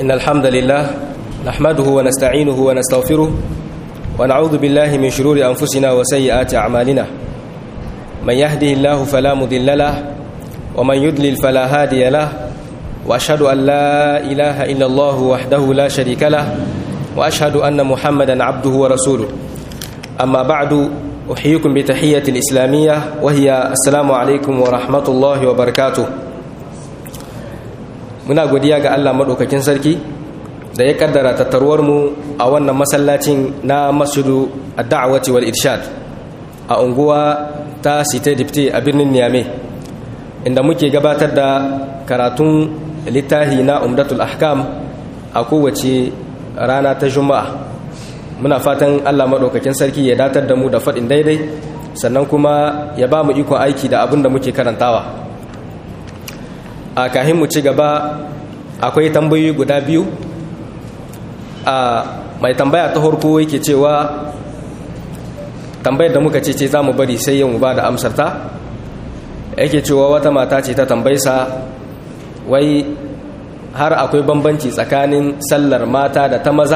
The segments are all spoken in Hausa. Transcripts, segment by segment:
إن الحمد لله نحمده ونستعينه ونستغفره ونعوذ بالله من شرور أنفسنا وسيئات أعمالنا من يهده الله فلا مضل له ومن يضلل فلا هادي له وأشهد أن لا إله إلا الله وحده لا شريك له وأشهد أن محمدا عبده ورسوله أما بعد أحييكم بتحية الإسلامية وهي السلام عليكم ورحمة الله وبركاته muna godiya ga Allah maɗaukakin sarki da ya kaddara tattaruwar mu a wannan masallacin na masjidu ad-da'wati wal irshad a unguwa ta Site Dipte a birnin Niamey inda muke gabatar da karatun littafi na Umdatul Ahkam a kowace rana ta Juma'a muna fatan Allah maɗaukakin sarki ya datar da mu da faɗin daidai sannan kuma ya ba mu ikon aiki da abin da muke karantawa a kahin mu ci gaba akwai tambayoyi guda biyu a mai tambaya ta harko yake cewa tambayar da muka ce ce za mu bari sai yin ba da amsarta yake cewa wata mata ce ta tambaysa wai har akwai bambanci tsakanin sallar mata da ta maza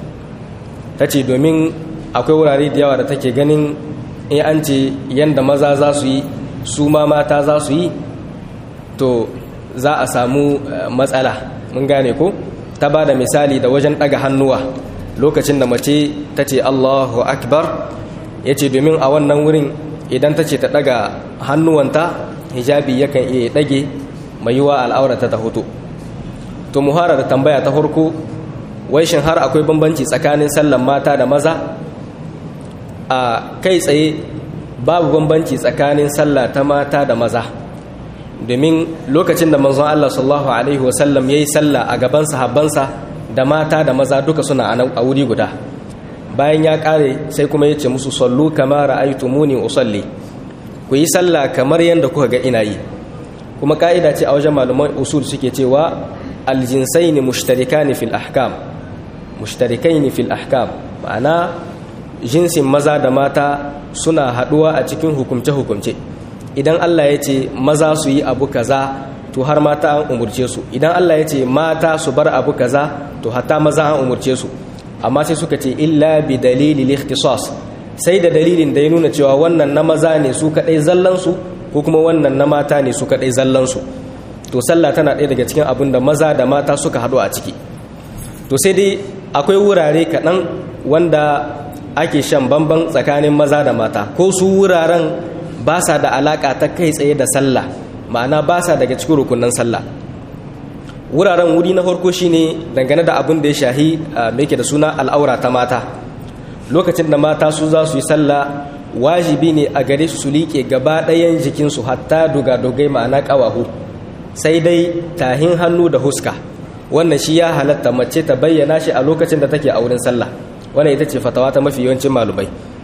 ta ce domin akwai wurare da yawa da take ganin in an ce yadda maza za su yi su ma mata za su yi to za a samu matsala mun gane ko ta ba da misali da wajen ɗaga hannuwa lokacin da mace ta ce allahu akbar ya ce domin a wannan wurin idan ta ce ta ɗaga hannuwanta hijabi yakan iya ɗage mai yiwa al'aurata ta hoto to muhara da tambaya ta farko wai shin har akwai bambanci tsakanin sallan mata da maza a kai tsaye babu bambanci tsakanin sallah ta mata da maza domin lokacin da manzon Allah sallallahu alaihi wasallam yayi sallah a gaban sahabbansa da mata da maza duka suna a wuri guda bayan ya kare sai kuma yace musu sallu kama ra'aytumuni usalli ku yi sallah kamar yanda kuka ga ina yi kuma ka'ida ce a wajen malaman usul suke cewa aljinsaini mushtarikani fil ahkam mushtarikai fil ahkam ma'ana jinsin maza da mata suna haduwa a cikin hukumce-hukumce idan Allah ya ce maza su yi abu kaza to har mata an umurce su idan Allah ya ce mata su bar abu kaza to hatta maza an umurce su amma sai suka ce illa bi dalili ikhtisas sai da dalilin da ya nuna cewa wannan na maza ne su kadai zallan su ko kuma wannan na mata ne su kadai zallan su to sallah tana ɗaya daga cikin abin da maza da mata suka haɗu a ciki to sai dai akwai wurare kaɗan wanda ake shan bamban tsakanin maza da mata ko su wuraren ba sa da alaƙa ta kai tsaye da sallah ma'ana ba sa daga cikin rukunan sallah wuraren wuri na farko shine dangane da abin da ya shahi mai ke da suna al'aura ta mata lokacin da mata su za su yi sallah wajibi ne a gare su su liƙe gaba ɗayan jikinsu hatta duga-dugai ma'ana ƙawahu sai dai tahin hannu da huska wannan shi ya halatta mace ta bayyana shi a lokacin da take a wurin sallah wannan ita ce fatawa ta mafi yawancin malumai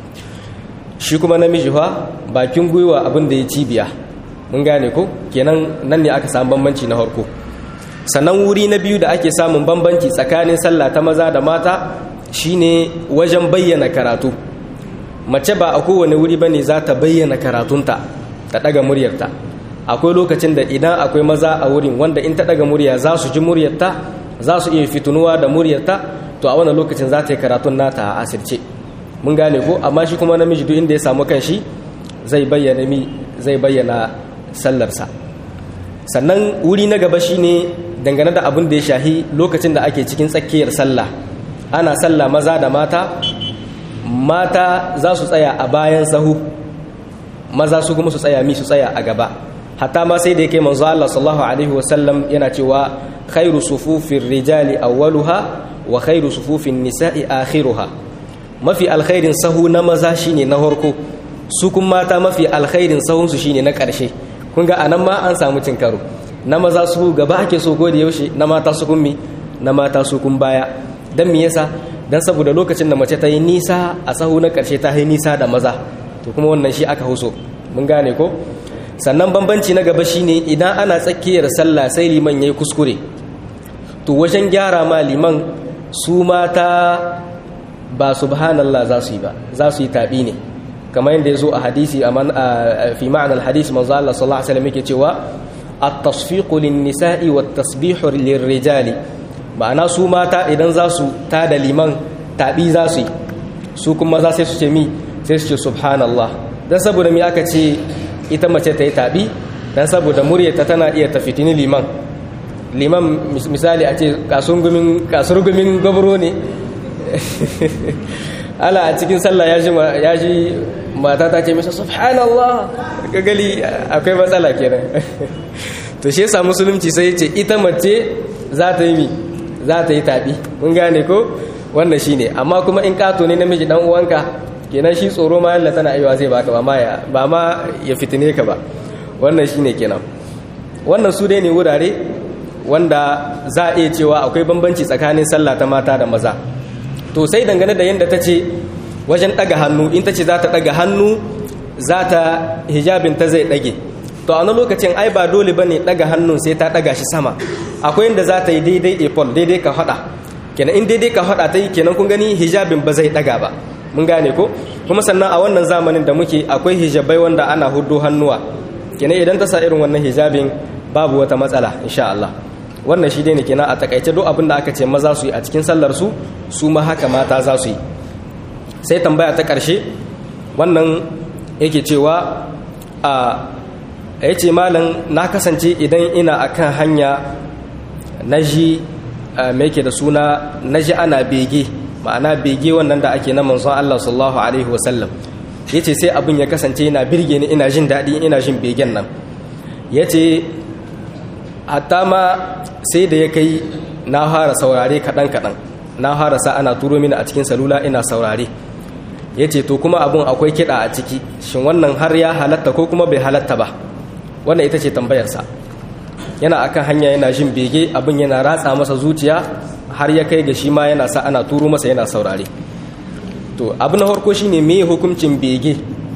shi kuma namiji fa bakin gwiwa abin da ya cibiya mun gane ko kenan nan ne aka samu bambanci na harko sannan wuri na biyu da ake samun bambanci tsakanin sallah ta maza da mata shine wajen bayyana karatu mace ba a kowane wuri bane za ta bayyana karatunta ta daga muryarta akwai lokacin da idan akwai maza a wurin wanda in ta daga murya za su ji muryarta za su iya fitunuwa da muryarta to a wannan lokacin za ta yi karatun nata a asirce mun gane ko amma shi kuma namiji duk inda ya samu kanshi zai bayyana mi zai bayyana sallarsa sannan wuri na gaba shine dangane da abin da ya shahi lokacin da ake cikin tsakiyar sallah ana sallah maza da mata mata za su tsaya a bayan sahu maza su kuma su tsaya mi su tsaya a gaba hatta ma sai da yake manzo Allah sallallahu alaihi wasallam yana cewa khairu sufufir rijali awwaluha wa khairu sufufin nisa'i akhiruha mafi alkhairin sahu na maza shine na harko su kun mata mafi alkhairin sahun su shine na karshe kun ga anan ma an samu cin karo na maza su gaba ake so ko da yaushe na mata su kun mi na mata su kun baya dan me yasa dan saboda lokacin da mace ta yi nisa a sahu na karshe ta yi nisa da maza to kuma wannan shi aka huso mun gane ko sannan bambanci na gaba shine idan ana tsakiyar sallah sai liman yayi kuskure to wajen gyara ma liman su mata ba subhanallah za su yi ba za su yi tabi ne kamar yadda ya zo a hadisi fi ma'anar hadisi manzo Allah sallallahu alaihi wasallam yake cewa at-tasfiqu lin-nisa'i wat-tasbihu lir-rijali ma'ana su mata idan za su ta da liman taɓi za su yi su kuma za sai su ce mi sai su ce subhanallah don saboda mi aka ce ita mace ta yi taɓi don saboda muryarta tana iya tafitini liman liman misali a ce kasurgumin gabro ne ala a cikin sallah ya ji mata ta ce masa subhanallah gagali akwai matsala kenan to shi yasa musulunci sai ce ita mace za ta yi mi za ta yi taɓi kun gane ko wannan shi ne amma kuma in kato ne namiji dan uwanka kenan shi tsoro ma yalla tana aiwa zai baka ba ma ya ba ma ya fitine ka ba wannan shi ne kenan wannan su dai ne wurare wanda za a iya cewa akwai bambanci tsakanin sallah ta mata da maza to sai dangane da yadda ta ce wajen ɗaga hannu in ta ce za ta ɗaga hannu za ta hijabin ta zai ɗage to a wani lokacin ai ba dole ba ne ɗaga hannun sai ta ɗaga shi sama akwai yadda za ta yi daidai apol daidai ka haɗa kenan in daidai ka haɗa ta yi kenan kun gani hijabin ba zai ɗaga ba mun gane ko kuma sannan a wannan zamanin da muke akwai hijabai wanda ana hudu hannuwa kenan idan ta sa irin wannan hijabin babu wata matsala insha Allah wannan shi dai ne kenan a takaice duk abin da aka ce maza su yi a cikin sallar su su ma haka mata za su yi sai tambaya ta ƙarshe wannan yake cewa a ya ce malam na kasance idan ina akan hanya na ji mai ke da suna na ji ana bege ma'ana bege wannan da ake na manzon Allah sallallahu alaihi wasallam ya ce sai abin ya kasance yana birge ni ina jin daɗi ina jin begen nan ya ce hatta ma sai da ya kai na fara saurare kaɗan-kaɗan na fara sa ana turo mini a cikin salula ina saurare ya ce to kuma abun akwai kiɗa a ciki shin wannan har ya halatta ko kuma bai halatta ba wannan ita ce tambayarsa yana akan hanya yana jin bege abin yana ratsa masa zuciya har ya kai ga shi ma yana sa ana turo masa yana saurare to abu na farko shine me hukuncin bege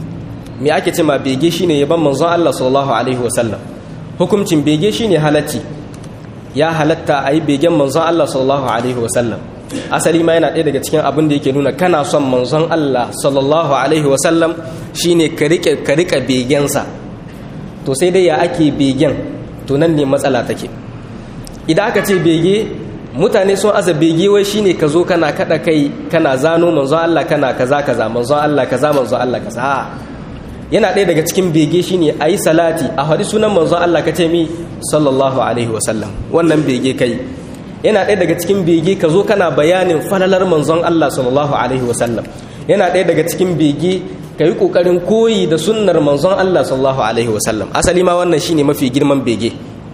me ake ce ma bege shine yaban manzon Allah sallallahu alaihi wasallam hukuncin bege shine halacci ya halatta a yi begen manzon Allah sallallahu alaihi wasallam asali ma yana ɗaya daga cikin abin da yake nuna kana son manzon Allah sallallahu alaihi wasallam shine ka rike ka rika begensa to sai dai ya ake begen to nan ne matsala take idan aka ce bege mutane sun aza bege wai shine ka zo kana kada kai kana zano manzon Allah kana kaza kaza manzon Allah kaza manzon Allah kaza yana ɗaya daga cikin bege shine a yi salati a haɗi sunan manzon Allah ka ce mi sallallahu alaihi wasallam wannan bege kai yana ɗaya daga cikin bege ka zo kana bayanin falalar manzon Allah sallallahu alaihi wasallam yana ɗaya daga cikin bege ka yi ƙoƙarin koyi da sunnar manzon Allah sallallahu alaihi wasallam asali ma wannan shine mafi girman bege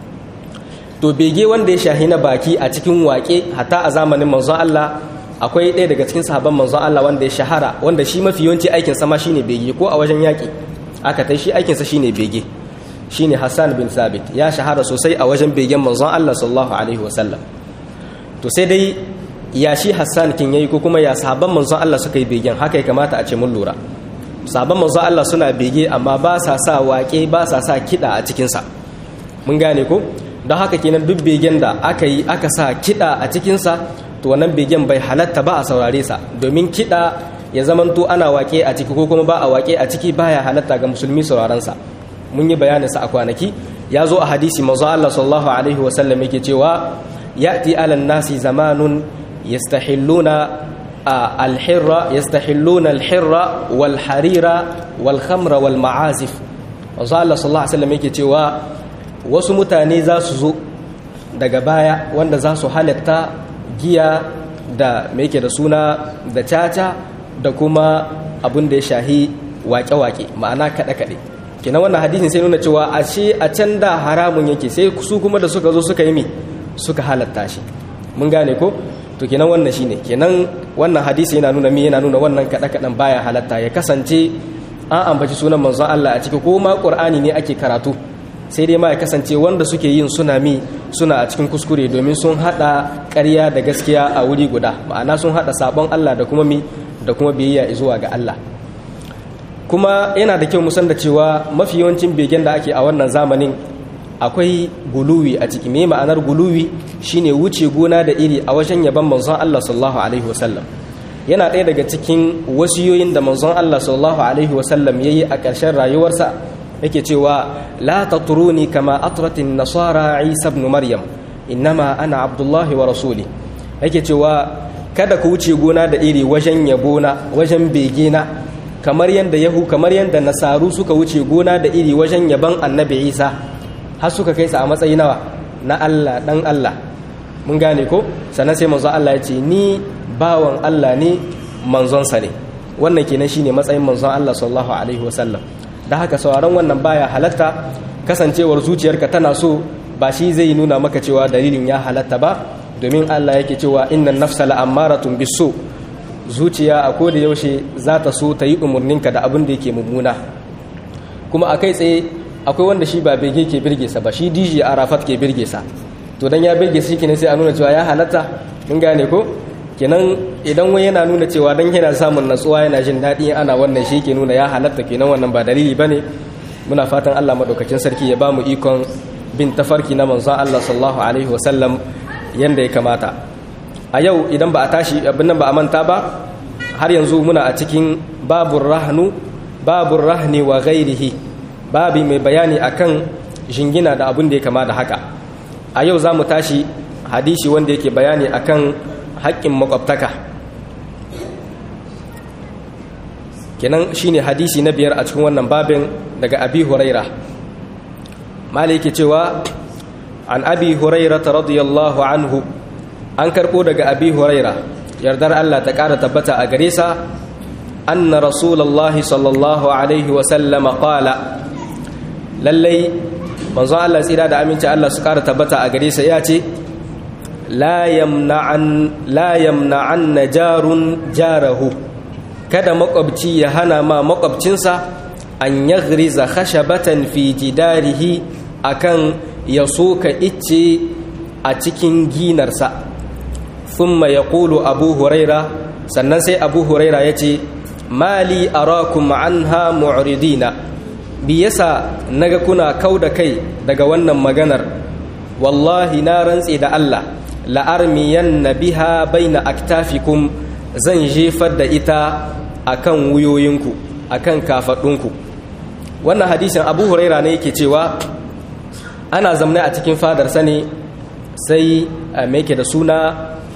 to bege wanda ya shahi na baki a cikin waƙe hatta a zamanin manzon Allah akwai ɗaya daga cikin sahabban manzon Allah wanda ya shahara wanda shi mafi yawanci aikin sama shine bege ko a wajen yaƙi aka tai shi aikinsa shine bege shine Hassan bin Sabit ya shahara sosai a wajen begen manzon Allah sallallahu alaihi wasallam to sai dai ya shi Hassan kin yayi ko kuma ya sahabban manzon Allah suka yi begen haka ya kamata a ce mun lura sahabban manzon Allah suna bege amma ba sa sa waƙe ba sa sa kiɗa a cikinsa mun gane ko don haka kenan duk begen da aka yi aka sa kiɗa a cikinsa to wannan begen bai halatta ba a saurare sa domin kiɗa ya zamanto ana waƙe a ciki ko kuma ba a waƙe a ciki baya halatta ga musulmi sauraron sa mun yi bayanin sa a kwanaki ya zo a hadisi manzo Allah sallallahu alaihi wa sallam yake cewa ya'ti ala nasi zamanun yastahilluna al-hirra yastahilluna al-hirra wal harira wal khamra wal ma'azif manzo Allah sallallahu alaihi wa sallam yake cewa wasu mutane za su zo daga baya wanda za su halatta giya da mai yake da suna da caca da kuma abin da ya shahi wake-wake ma'ana kaɗe-kaɗe kenan wannan hadisin sai nuna cewa a ce a can da haramun yake sai su kuma da suka zo suka yi mi suka halatta shi mun gane ko to kenan wannan shine kenan wannan hadisi yana nuna mi yana nuna wannan kaɗe-kaɗen baya halatta ya kasance an ambaci sunan manzon Allah a ciki ko ma Qur'ani ne ake karatu sai dai ma ya kasance wanda suke yin suna mi suna a cikin kuskure domin sun hada ƙarya da gaskiya a wuri guda ma'ana sun hada sabon Allah da kuma mi da kuma biyayya zuwa ga Allah kuma yana da kyau musan da cewa mafi yawancin begen da ake a wannan zamanin akwai guluwi a ciki me ma'anar guluwi shine wuce gona da iri a wajen yaban manzon Allah sallallahu alaihi wasallam yana ɗaya daga cikin wasiyoyin da manzon Allah sallallahu alaihi wasallam yayi a ƙarshen rayuwarsa yake cewa la tatruni kama atratin nasara isa ibn maryam innama ana abdullahi wa rasuli yake cewa kada ku wuce gona da iri wajen yabona wajen begena kamar yadda yahu kamar yadda nasaru suka wuce gona da iri wajen yaban annabi isa har suka kai sa a matsayi nawa na allah dan allah mun gane ko sannan sai manzon allah ya ce ni bawan allah ne manzonsa ne wannan kenan shine matsayin manzon allah sallallahu alaihi wasallam da haka sauraron wannan baya halatta kasancewar zuciyarka tana so ba shi zai nuna maka cewa dalilin ya halatta ba domin Allah yake cewa innan nafsa la'ammaratun biso zuciya a koda yaushe za ta so ta yi umarninka da abin da yake mummuna kuma a kai tsaye akwai wanda shi ba bege ke birge sa ba shi DJ Arafat ke birge sa to dan ya birge shi kenan sai a nuna cewa ya halatta mun gane ko kenan idan wani yana nuna cewa dan yana samun natsuwa yana jin daɗi ana wannan shi ke nuna ya halatta kenan wannan ba dalili bane muna fatan Allah madaukakin sarki ya ba mu ikon bin tafarki na manzon Allah sallallahu alaihi wasallam yanda ya kamata a yau idan ba a tashi abin nan ba a manta ba har yanzu muna a cikin babur rahnu babur rahni wa ghairihi babi mai bayani akan jingina da abin da ya kama da haka a yau za mu tashi hadisi wanda yake bayani akan haƙƙin makwabtaka kenan shine hadisi na biyar a cikin wannan babin daga abi huraira maliki cewa an abi huraira radiyallahu anhu an karɓo daga abi huraira yardar Allah ta ƙara tabbata a gare sa anna rasulullahi sallallahu alaihi wa sallama qala lallai manzon Allah tsira da aminci Allah su ƙara tabbata a gare sa ya ce la yamna'an la yamna'an najarun jarahu kada makwabci ya hana ma makwabcinsa an yaghriza khashabatan fi jidarihi akan ya soka icce a cikin ginarsa thumma yaqulu abu huraira sannan sai abu huraira yace mali arakum anha mu'ridina bi yasa naga kuna kauda kai daga wannan maganar wallahi na rantse da Allah la'armiyanna biha baina aktafikum zan jefar da ita akan wuyoyinku akan kafadunku wannan hadisin abu huraira ne yake cewa ana zamne a cikin fadarsa ne sai mai ke da suna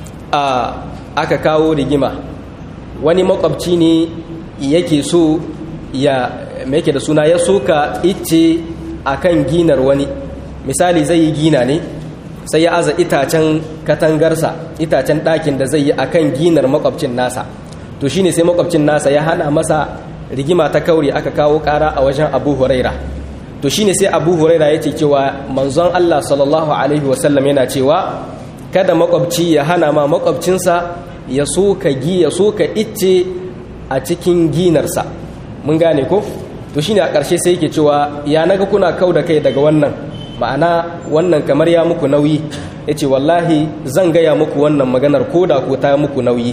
a aka kawo rigima wani makwabci ne yake so ya mai ke da suna ya soka ice akan ginar wani misali zai yi gina ne sai ya aza itacen katangarsa itacen ɗakin da zai yi akan ginar makwabcin nasa to shine sai makwabcin nasa ya hana masa rigima ta kauri aka kawo ƙara a wajen abu huraira to shine sai abu huraira ya ce cewa manzon allah sallallahu alaihi wasallam yana cewa kada makwabci ya hana ma makwabcinsa ya soka gi ya soka icce a cikin ginarsa mun gane ko to shine a ƙarshe sai yake cewa ya naga kuna kau da kai daga wannan ma'ana wannan kamar ya muku nauyi ya ce wallahi zan gaya muku wannan maganar ko da ko ta muku nauyi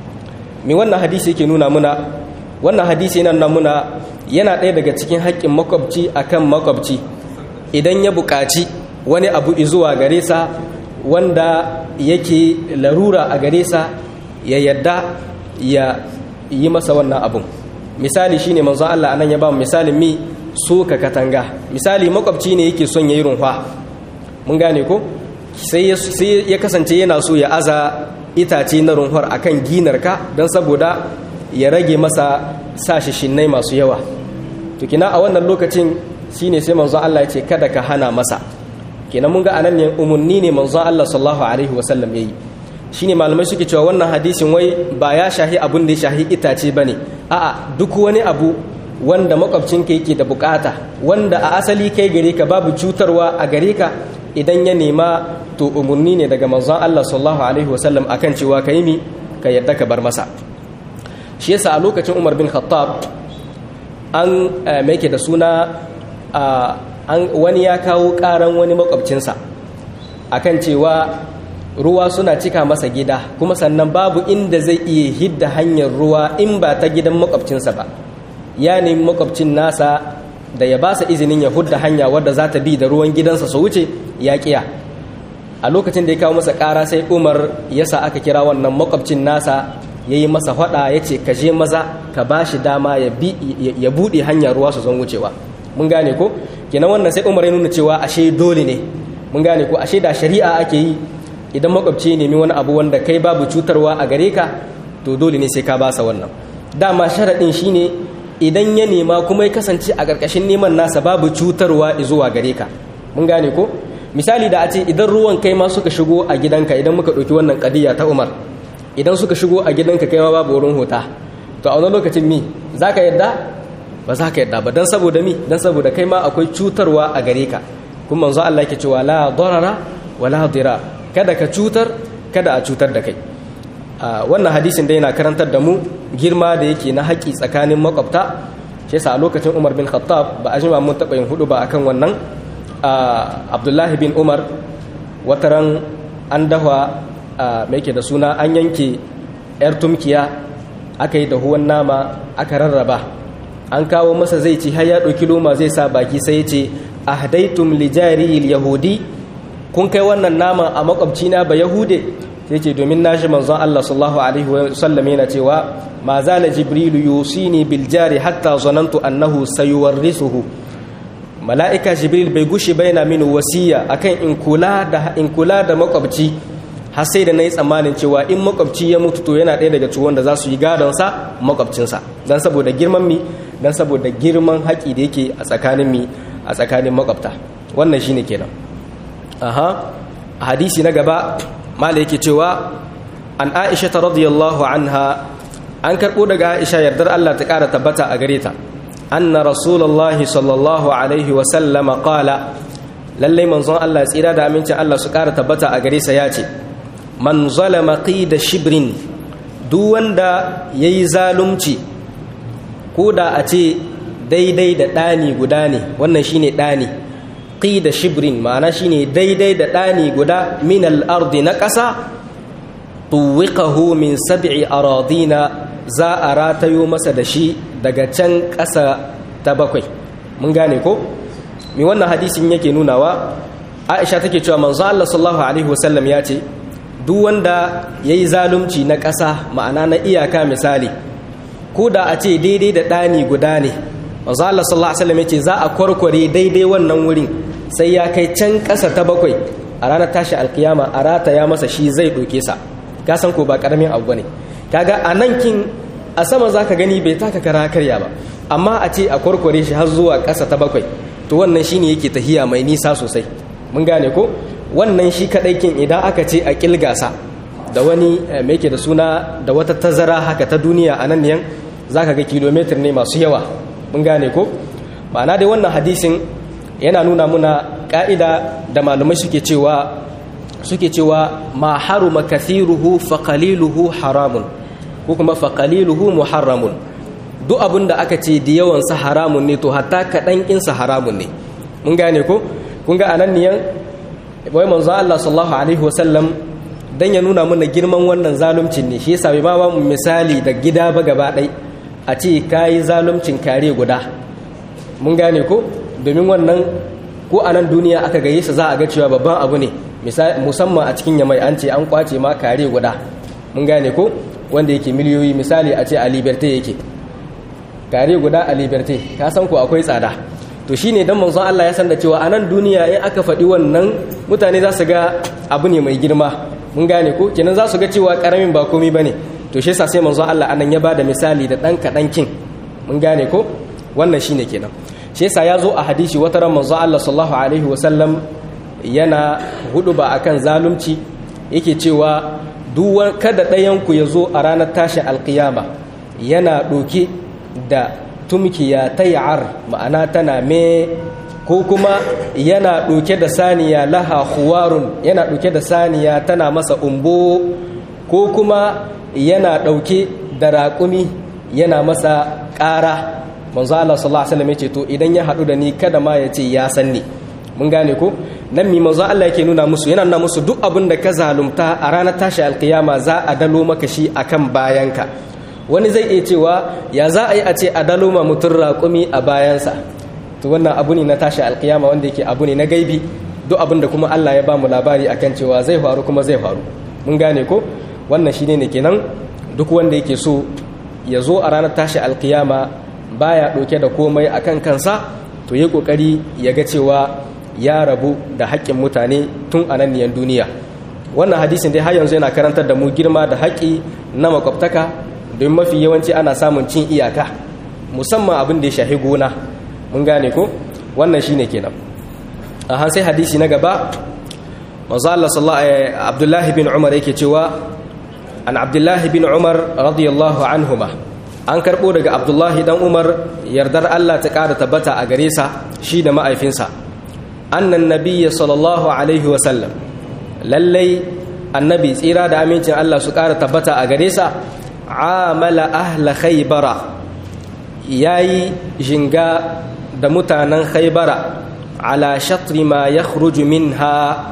me wannan hadisi yake nuna muna wannan hadisi yana nuna muna yana ɗaya daga cikin haƙƙin makwabci akan makwabci idan ya buƙaci wani abu zuwa gare sa wanda yake larura a gare sa ya yadda ya yi masa wannan abun misali shine manzo Allah anan ya ba mu misalin mi soka katanga misali makwabci ne yake son yayi runfa mun gane ko sai ya kasance yana so ya aza itace na runfar akan ginarka don saboda ya rage masa sa shinnai masu yawa to kina a wannan lokacin shine sai manzon Allah ya ce kada ka hana masa kenan mun ga anan ne umunni ne manzon Allah sallallahu alaihi wasallam yayi shine malamai suke cewa wannan hadisin wai ba ya shahi abun da ya shahi itace bane a'a duk wani abu wanda makwabcinka yake da bukata wanda a asali kai gare ka babu cutarwa a gare ka idan ya nema to umarni ne daga manzon Allah sallallahu alaihi wasallam akan cewa ka yi mi ka yadda ka bar masa shi yasa a lokacin Umar bin Khattab an make da suna an wani ya kawo karan wani makwabcinsa akan cewa ruwa suna cika masa gida kuma sannan babu inda zai iya hidda hanyar ruwa in ba ta gidan makwabcinsa ba ya nemi makwabcin nasa da ya ba sa izinin ya hudda hanya wadda za ta bi da ruwan gidansa su wuce ya kiya a lokacin da ya kawo masa ƙara sai umar ya sa aka kira wannan makwabcin nasa ya yi masa faɗa ya ce ka je maza ka ba shi dama ya buɗe hanya ruwa su zan wucewa mun gane ko kenan wannan sai umar ya nuna cewa ashe dole ne mun gane ko ashe da shari'a ake yi idan makwabci ya nemi wani abu wanda kai babu cutarwa a gare ka to dole ne sai ka basa wannan dama sharaɗin shine idan ya nema kuma ya kasance a ƙarƙashin neman nasa babu cutarwa zuwa gare ka mun gane ko misali da a ce idan ruwan kai ma suka shigo a gidanka idan muka ɗauki wannan ƙadiyya ta umar idan suka shigo a gidanka kai ma babu wurin hota to a wani lokacin mi za ka yadda ba za ka yadda ba don saboda mi don saboda kai ma akwai cutarwa a gare ka kuma manzo Allah yake cewa la darara wa la dira kada ka cutar kada a cutar da kai wannan hadisin da yana karantar da mu girma da yake na haƙi tsakanin makwabta shi yasa a lokacin Umar bin Khattab ba a jima mun taɓa yin hudu ba akan wannan Abdullahi bin Umar wataran an dahwa mai yake da suna an yanke yar tumkiya aka yi dahuwan nama aka rarraba an kawo masa zai ci har ya ɗauki loma zai sa baki sai ya ce ahdaitum li jariyil yahudi kun kai wannan nama a makwabcina ba yahude sai ce domin nashi manzon Allah sallallahu alaihi wa sallam yana cewa ma zala jibrilu yusini bil jari hatta zanantu annahu sayuwarrisuhu mala'ika jibril bai gushi ba yana mini wasiya akan in kula da in kula da makwabci har sai da nayi tsammanin cewa in makwabci ya mutu to yana ɗaya daga ciwon da za su yi gadon sa makwabcinsa dan saboda girman mi dan saboda girman haƙi da yake a tsakanin mi a tsakanin makwabta wannan shine kenan aha hadisi na gaba mala yake cewa an aisha ta radiyallahu anha an karɓo daga aisha yardar Allah ta ƙara tabbata a gare ta anna rasulullahi sallallahu alaihi wa sallama qala lalle manzon Allah tsira da aminci Allah su ƙara tabbata a gare sa ya ce man zalama qida shibrin duk wanda yayi zalunci ko da a ce daidai da ɗani guda ne wannan shine ɗani qida shibrin ma'ana shine daidai da ɗani guda min al-ardi na ƙasa tuwiqahu min sab'i aradina za a ratayo masa da shi daga can ƙasa ta bakwai mun gane ko mi wannan hadisin yake nunawa Aisha take cewa manzo Allah sallallahu alaihi wasallam ya ce duk wanda yayi zalunci na ƙasa ma'ana na iyaka misali ko da a ce daidai da ɗani guda ne manzo Allah sallallahu alaihi wasallam ya ce za a kwarkware daidai wannan wurin sai ya kai can ƙasa ta bakwai a ranar tashi alkiyama a rata ya masa shi zai ɗauke sa ka san ko ba ƙaramin abu ne kaga a nan kin a sama za ka gani bai taka kara karya ba amma a ce a kwarkware shi har zuwa ƙasa ta bakwai to wannan shi ne yake tahiya mai nisa sosai mun gane ko wannan shi kaɗai kin idan aka ce a ƙilgasa da wani mai yake da suna da wata tazara haka ta duniya a nan yan za ka ga kilomitar ne masu yawa mun gane ko ma'ana dai wannan hadisin yana nuna muna ƙa'ida da malamai suke cewa suke cewa ma haruma kathiruhu fa qaliluhu haramun ko kuma fa qaliluhu muharramun duk abin da aka ce da yawan sa haramun ne to hatta kaɗan in sa haramun ne mun gane ko kun ga anan niyan wai manzo Allah sallallahu alaihi wasallam dan ya nuna mana girman wannan zaluncin ne shi yasa bai ba mu misali da gida ba gaba ɗai a ce kayi zaluncin kare guda mun gane ko domin wannan ko a nan duniya aka gaye sa za a ga cewa babban abu ne musamman a cikin yamai an ce an kwace ma kare guda mun gane ko wanda yake miliyoyi misali a ce a liberté yake kare guda a liberté ka san ko akwai tsada to shine dan manzon Allah ya san da cewa a nan duniya in aka faɗi wannan mutane za su ga abu ne mai girma mun gane ko kenan za su ga cewa karamin ba komai bane to shi yasa sai manzon Allah anan ya bada misali da dan kadan kin mun gane ko wannan shine kenan shi yasa ya zo a hadisi wata ran manzo Allah sallallahu alaihi wasallam yana hudu ba akan zalunci yake cewa duk kada ɗayan ku ya zo a ranar tashin alkiyama yana ɗauke da tumkiya ta ya'ar ma'ana tana me ko kuma yana ɗauke da saniya laha huwarun yana ɗauke da saniya tana masa umbo ko kuma yana ɗauke da raƙumi yana masa ƙara manzo Allah sallallahu alaihi wasallam yace to idan ya hadu da ni kada ma ya ce ya san ni mun gane ko nan mi manzo Allah yake nuna musu yana nuna musu duk abin da ka zalunta a ranar tashi alkiyama za a dalo maka shi akan bayanka wani zai iya cewa ya za a yi a ce a dalo ma mutum raƙumi a bayansa to wannan abu ne na tashi alkiyama wanda yake abu ne na gaibi duk abin da kuma Allah ya ba mu labari akan cewa zai faru kuma zai faru mun gane ko wannan shine ne kenan duk wanda yake so ya zo a ranar tashi alkiyama baya ɗauke da komai a kan kansa to yi ƙoƙari ya ga cewa ya rabu da haƙƙin mutane tun a nan niyan duniya wannan hadisin dai har yanzu yana karantar da mu girma da haƙi na makwabtaka don mafi yawanci ana samun cin iyaka musamman abin da ya shahi gona mun gane ko wannan shine kenan a sai hadisi na gaba manzo Allah sallallahu Abdullahi bin Umar yake cewa an Abdullahi bin Umar radiyallahu anhuma an karbo daga Abdullahi dan Umar yardar Allah ta ƙara tabbata a gare sa shi da ma'aifinsa annan nabiyya sallallahu alaihi wa sallam lallai annabi tsira da amincin Allah su ƙara tabbata a gare sa amala ahla khaybara yayi jinga da mutanen khaybara ala shatri ma yakhruju minha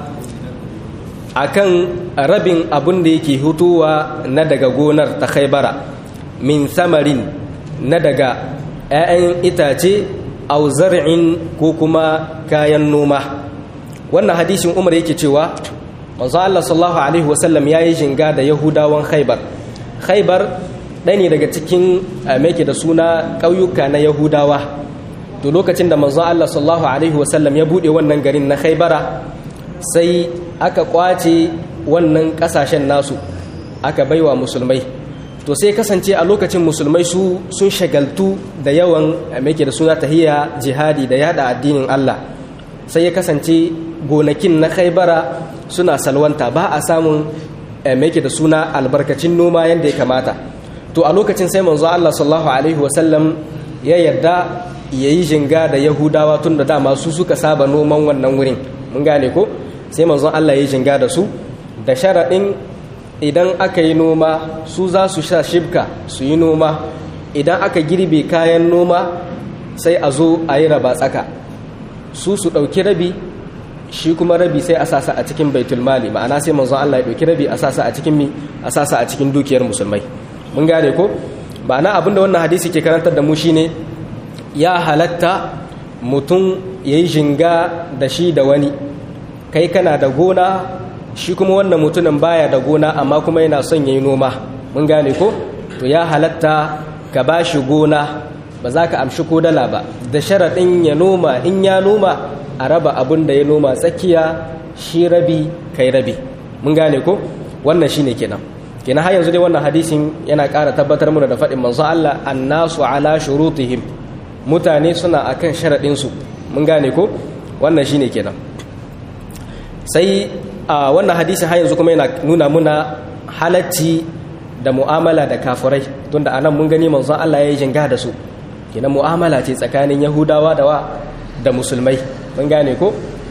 akan rabin abun da yake hutuwa na daga gonar ta khaybara min samarin na daga 'ya'yan itace au zar'in ko kuma kayan noma wannan hadisin umar yake cewa manzo Allah sallallahu alaihi wasallam yayi jinga da yahudawan khaybar khaybar ɗaya ne daga cikin mai da suna ƙauyuka na yahudawa to lokacin da manzo Allah sallallahu alaihi wasallam ya bude wannan garin na khaybara sai aka kwace wannan kasashen nasu aka baiwa musulmai to sai kasance a lokacin musulmai su sun shagaltu da yawan mai da suna tahiya jihadi da yada addinin Allah sai ya kasance gonakin na khaybara suna salwanta ba a samun mai da suna albarkacin noma yadda ya kamata to a lokacin sai manzo Allah sallallahu alaihi wasallam ya yarda ya yi jinga da yahudawa tun da dama su suka saba noman wannan wurin mun gane ko sai manzon Allah ya yi jinga da su da sharaɗin idan aka yi noma su za su sha shibka su yi noma idan aka girbe kayan noma sai a zo a yi raba tsaka su su ɗauki rabi shi kuma rabi sai a sasa a cikin baitul mali ma'ana sai manzon Allah ya ɗauki rabi a sasa a cikin mi a sasa a cikin dukiyar musulmai mun gane ko ba na abinda wannan hadisi ke karantar da mu shine ya halatta mutum ya yi jinga da shi da wani kai kana da gona shi kuma wannan mutumin baya da gona amma kuma yana son ya yi noma mun gane ko to ya halatta ka ba shi gona ba za ka amshi ko dala ba da sharaɗin ya noma in ya noma a raba abin da ya noma tsakiya shi rabi kai rabi mun gane ko wannan shine kenan kenan har yanzu dai wannan hadisin yana ƙara tabbatar mana da faɗin manzo Allah annasu ala shurutihim mutane suna akan sharaɗin su mun gane ko wannan shine kenan sai a wannan hadisin har yanzu kuma yana nuna muna halacci da mu'amala da kafirai tunda anan mun gani manzo Allah ya yi jinga da su kenan mu'amala ce tsakanin yahudawa da wa da musulmai mun gane ko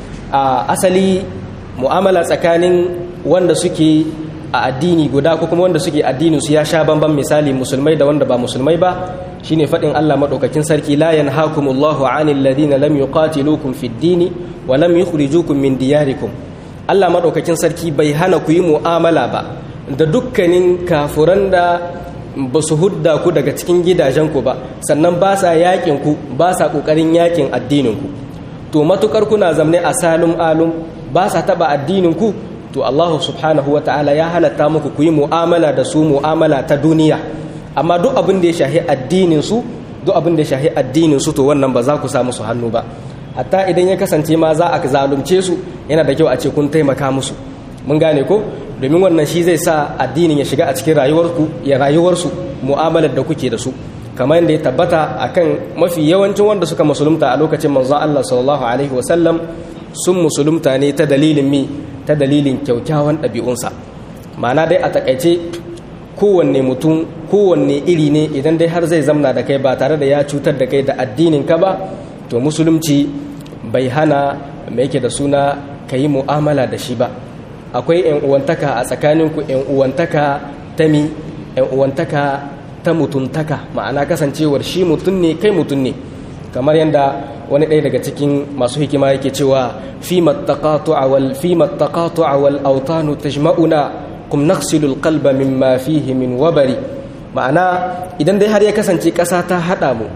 a asali mu'amala tsakanin wanda suke a addini guda ko kuma wanda suke addinin su ya sha bamban misali musulmai da wanda ba musulmai ba shine fadin Allah madaukakin sarki la yanhaakumullahu 'anil ladina lam yuqatilukum fid dini wa lam yukhrijukum min diyarikum Allah madaukakin sarki bai hana ku yi mu'amala ba da dukkanin kafuran da ba su hudda ku daga cikin gidajenku ba sannan ba sa yakin ku ba sa kokarin yakin addinin ku to matukar kuna zamne a salum alum ba sa taba addinin ku to Allah subhanahu wa ta'ala ya halatta muku ku yi mu'amala da su mu'amala ta duniya amma duk abin da ya shahi addinin su duk abin da ya shahi addinin su to wannan ba za ku samu su hannu ba hatta idan ya kasance ma za a zalunce su yana da kyau a ce kun taimaka musu mun gane ko domin wannan shi zai sa addinin ya shiga a cikin rayuwarku ya rayuwarsu mu'amalar da kuke da su kamar yadda ya tabbata akan mafi yawancin wanda suka musulunta a lokacin manzon Allah sallallahu alaihi wasallam sun musulunta ne ta dalilin mi ta dalilin kyaukyawan ɗabi'unsa ma'ana dai a takaice kowanne mutum kowanne iri ne idan dai har zai zamna da kai ba tare da ya cutar da kai da addinin ka ba to musulunci bai hana mai yake da suna ka yi mu'amala da shi ba akwai 'yan uwantaka a tsakaninku 'yan uwantaka ta mi 'yan uwantaka ta mutuntaka ma'ana kasancewar shi mutum ne kai mutum ne kamar yadda wani ɗaya daga cikin masu hikima yake cewa fi mattaqatu'a wal fi mattaqatu'a wal awtanu tajma'una kum naqsilu qalba mimma fihi min wabari ma'ana idan dai har ya kasance ƙasa ta haɗa mu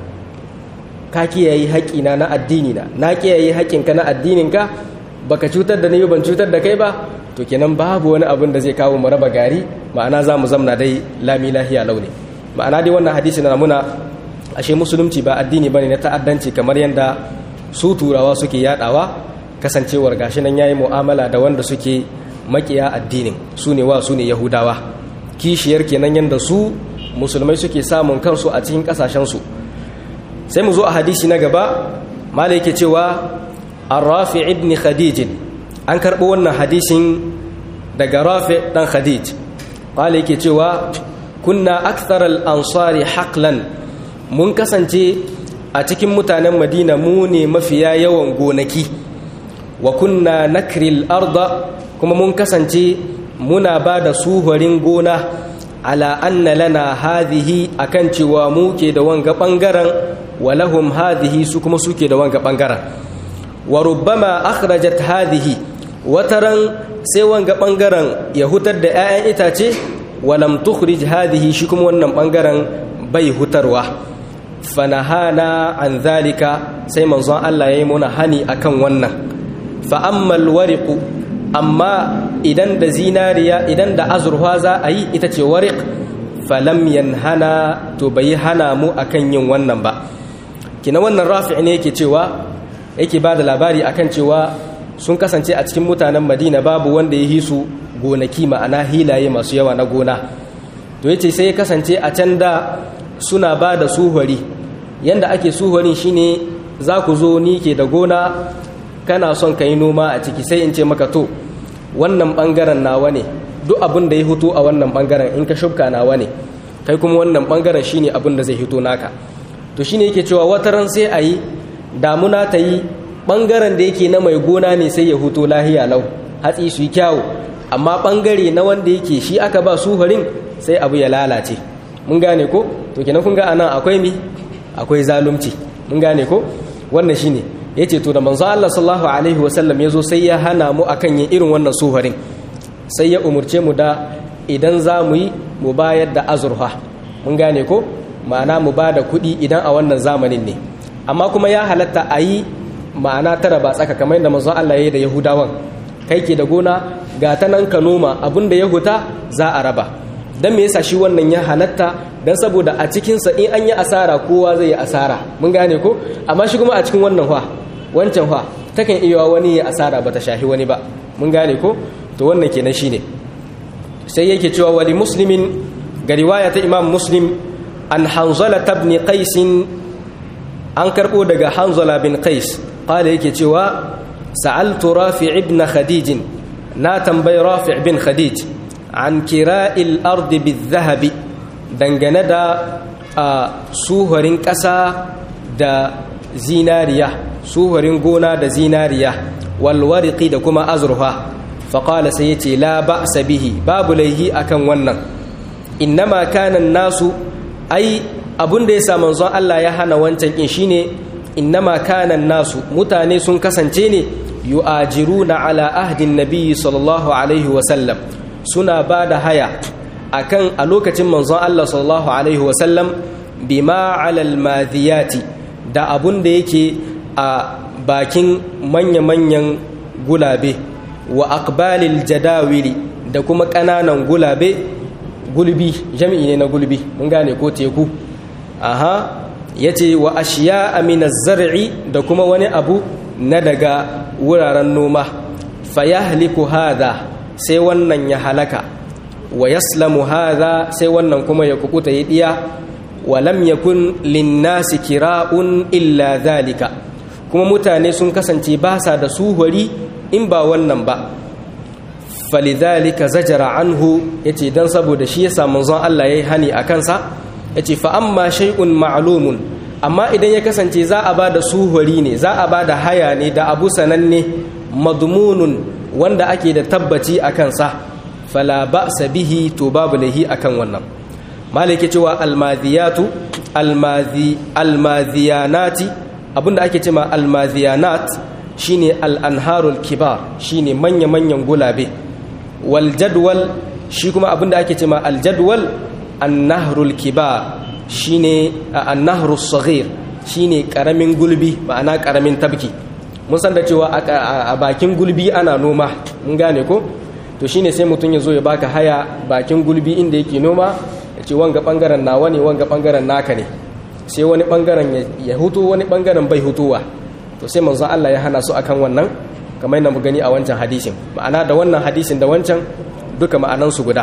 ka kiyaye haƙina na addini na na kiyaye haƙinka na addininka baka cutar da ni ban cutar da kai ba to kenan babu wani abin da zai kawo mu raba gari ma'ana za mu zamna dai lami lahiya launi ma'ana dai wannan hadisi na muna ashe musulunci ba addini bane na ta'addanci kamar yadda su turawa suke yadawa kasancewar gashi nan yayi mu'amala da wanda suke makiya addinin su ne wa su ne yahudawa kishiyar kenan yadda su musulmai suke samun kansu a cikin kasashensu sai mu zo a hadisi na gaba mala yake cewa arrafi ibn khadij an karɓo wannan hadisin daga rafi dan khadij mala yake cewa kunna akthar al-ansari haqlan mun kasance a cikin mutanen madina mu ne mafiya yawan gonaki wa kunna nakril arda kuma mun kasance muna ba da suhurin gona ala anna lana hadhihi akan cewa mu ke da wanga bangaren wa lahum hadhihi su kuma suke da wanga bangaren wa rubbama akhrajat hadhihi wataran sai wanga bangaren ya hutar da 'ya'yan itace wa lam tukhrij hadhihi shi kuma wannan bangaren bai hutarwa fanahana an zalika sai manzon Allah ya yi muna hani akan wannan fa ammal wariqu amma idan da zinariya idan da azurfa za a yi ita ce wariq falam yanhana to bai hana mu akan yin wannan ba kina wannan rafi ne yake cewa yake ba da labari akan cewa sun kasance a cikin mutanen madina babu wanda ya hisu gonaki ma'ana hilaye masu yawa na gona to yace sai ya kasance a can da suna ba da suhuri yanda ake suhurin shine za ku zo ni ke da gona kana son ka yi noma a ciki sai in ce maka to wannan bangaren nawa ne duk abin da ya hito a wannan bangaren in ka shubka nawa ne kai kuma wannan bangaren shine abin da zai hito naka to shine yake cewa wataran sai a yi damuna ta yi bangaren da yake na mai gona ne sai ya huto lahiya lau hatsi su yi kyawu amma bangare na wanda yake shi aka ba suhurin sai abu ya lalace mun gane ko to kenan kun ga anan akwai mi akwai zalunci mun gane ko wannan shine yace to da manzo Allah sallallahu alaihi wasallam yazo sai ya hana mu akan yin irin wannan suharin sai ya umurce mu da idan za mu yi mu bayar da azurfa mun gane ko ma'ana mu ba da kuɗi idan a wannan zamanin ne amma kuma ya halatta a yi ma'ana tara ba tsaka kamar yadda manzo Allah ya yi da Yahudawan kai ke da gona ga ta nan ka noma abin da ya huta za a raba dan me yasa shi wannan ya halatta dan saboda a cikinsa in an yi asara kowa zai yi asara mun gane ko amma shi kuma a cikin wannan fa wancan fa takan iya wani ya asara bata shahi wani ba mun gane ko to wannan kenan shine sai yake cewa wali muslimin ga riwaya ta imam muslim an hanzala ibn qais an karbo daga hanzala bin qais qala yake cewa sa'altu rafi' ibn khadij na tambayi rafi' bin khadij an kira'il ardi bil-dhahabi dangane da suhurin ƙasa da zinariya suhurin gona da zinariya walwariki da kuma azurfa faƙala sai ya ce la ba bihi babu laihi akan wannan innama kanan nasu ai abun da ya sa manzon Allah ya hana wancan in shine innama kanan nasu mutane sun kasance ne yu'ajiruna ala ahdin nabiyyi sallallahu alaihi wasallam suna ba da haya akan a lokacin manzon Allah sallallahu alaihi wasallam bima alal madiyati da abun da yake a bakin manya-manyan gulabe wa akbalil jadawili da kuma ƙananan gulabe gulbi jami'i ne na gulbi mun gane ko teku aha yace wa ashiya aminaz zar'i da kuma wani abu na daga wuraren noma fayahliku hadha sai wannan ya halaka wa yaslamu hadha sai wannan kuma ya kukuta ya diya wa lam yakun linnasi kira'un illa dhalika kuma mutane sun kasance ba sa da suhuri in ba wannan ba falidhalika zajara anhu yace dan saboda shi yasa manzon Allah yayi hani a kansa yace fa amma shay'un ma'lumun amma idan ya kasance za a bada suhuri ne za a bada haya ne da abu sananne madmunun wanda ake da tabbaci a kansa fala ba'sa bihi to babu lahi akan wannan malike cewa almadiyatu almazi almaziyanati abinda ake cewa almaziyanat shine al-anharul kibar shine manya-manyan gulabe wal jadwal shi kuma abinda ake cewa al-jadwal an-nahrul kibar shine an-nahrus saghir shine karamin gulbi ma'ana karamin tabki mun san da cewa a bakin gulbi ana noma mun gane ko to shine sai mutum ya zo ya baka haya bakin gulbi inda yake noma ya ce wanga bangaren nawa ne wanga bangaren naka ne sai wani bangaren ya hutu wani bangaren bai hutuwa to sai manzo Allah ya hana su akan wannan kamar yadda mu gani a wancan hadisin ma'ana da wannan hadisin da wancan duka ma'anansu guda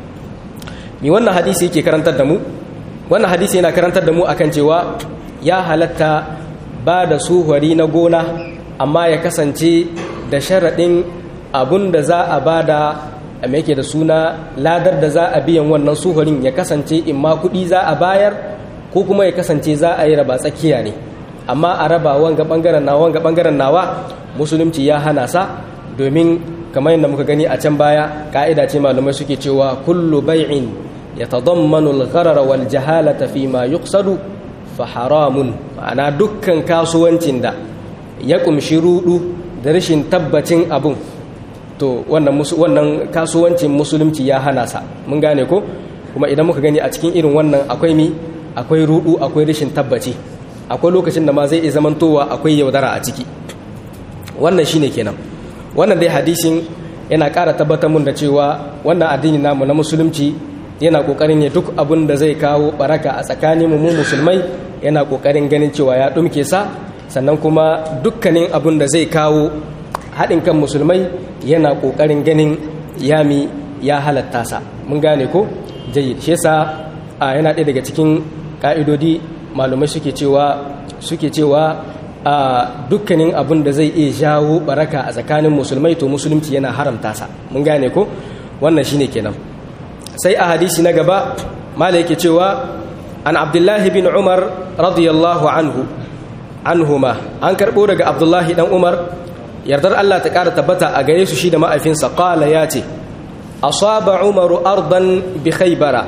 mi wannan hadisi yake karantar da mu wannan hadisi yana karantar da mu akan cewa ya halatta ba da suhari na gona amma ya kasance da sharaɗin abun da za a ba da mai yake da suna ladar da za a biyan wannan suhurin ya kasance in ma kuɗi za a bayar ko kuma ya kasance za a yi raba tsakiya ne amma a raba wanga ɓangaren nawa wanga ɓangaren nawa musulunci ya hana sa domin kamar yadda muka gani a can baya ka'ida ce malamai suke cewa kullu bai'in yatadammanu al-gharar wal jahalata fi ma yuqsadu fa haramun ma'ana dukkan kasuwancin da ya kumshi rudu da rashin tabbacin abun to wannan wannan kasuwancin musulunci ya hana sa mun gane ko kuma idan muka gani a cikin irin wannan akwai mi akwai rudu akwai rashin tabbaci akwai lokacin da ma zai iya zamantowa akwai yaudara a ciki wannan shine kenan wannan dai hadisin yana ƙara tabbatar mun da cewa wannan addini namu na musulunci yana ƙoƙarin ya duk abin da zai kawo baraka a tsakanin mu musulmai yana ƙoƙarin ganin cewa ya ɗumke sa sannan kuma dukkanin abin da zai kawo haɗin kan musulmai yana ƙoƙarin ganin yami ya halatta sa mun gane ko jayyid shi yasa yana ɗaya daga cikin ƙa'idodi malumai suke cewa suke cewa a dukkanin abin da zai iya jawo baraka a tsakanin musulmai to musulunci yana haramta sa mun gane ko wannan shine kenan sai a hadisi na gaba mala yake cewa an abdullahi bin umar radiyallahu anhu anhuma an karbo daga abdullahi dan umar yardar Allah ta kara tabbata a gare su shi da ma'aifinsa qala ya ce asaba umaru ardan bi khaybara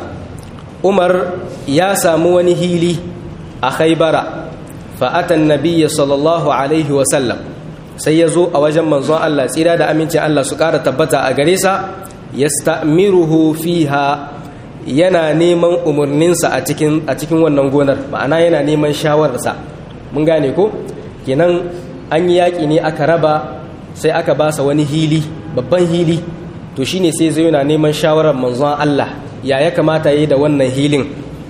umar ya samu wani hili a khaybara fa'atan nabiya sallallahu alaihi wasallam sai ya zo a wajen manzon Allah tsira da amincin Allah su ƙara tabbata a gare sa ya sta'miruhu fiha yana neman umarninsa a cikin wannan gonar ma'ana yana neman shawararsa mun gane ko kenan an yi yaƙi ne aka raba sai aka basa wani hili babban hili to shine sai zai yana neman shawarar manzon Allah ya ya kamata yi da wannan hilin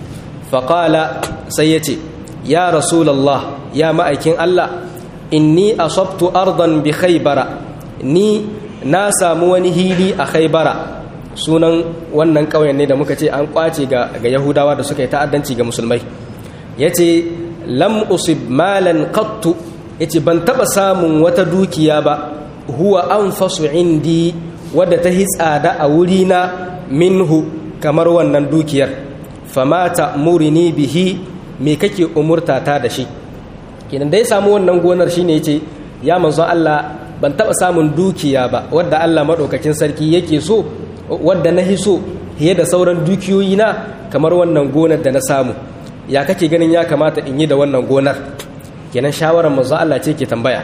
faƙala sai ya ce ya rasulallah ya ma'aikin Allah inni asabtu ardan bi khaybara ni na samu wani hili a khaybara sunan wannan ƙauyen ne da muka ce an kwace ga, ga yahudawa da suka yi ta'addanci ga musulmai yace lam usib malan qattu yace ban taba samun wata dukiya ba huwa anfasu indi wadda ta hi tsada a wurina minhu kamar wannan dukiyar famata murini bihi me kake umurta ta da shi kenan da ya samu wannan gonar shine yace ya manzo Allah ban taba samun dukiya ba wadda Allah madaukakin sarki yake so wadda na hiso fiye da sauran dukiyoyi na kamar wannan gonar da na samu ya kake ganin ya kamata in yi da wannan gonar kenan shawarar manzo Allah ce ke tambaya